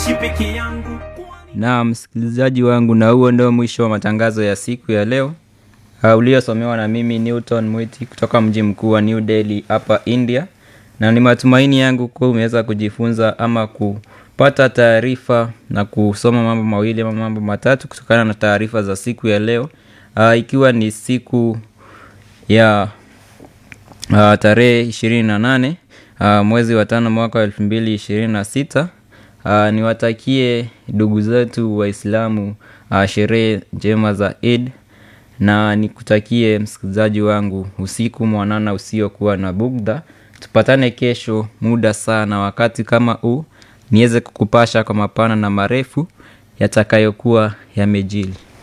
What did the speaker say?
siishi peke yangu na msikilizaji wangu na huo ndio mwisho wa matangazo ya siku ya leo uh, uliosomewa na mimi newton mwiti kutoka mji mkuu wa new delhi hapa india na ni matumaini yangu kuwa umeweza kujifunza ama kupata taarifa na kusoma mambo mawili ama mambo matatu kutokana na taarifa za siku ya leo uh, ikiwa ni siku ya uh, tarehe ishirini na nane uh, mwezi wa tano mwaka wa elfu mbili ishirini na sita uh, niwatakie ndugu zetu waislamu uh, sherehe njema za id na nikutakie msikilizaji wangu usiku mwanana usiokuwa na bugdha tupatane kesho muda sana wakati kama huu niweze kukupasha kwa mapana na marefu yatakayokuwa yamejili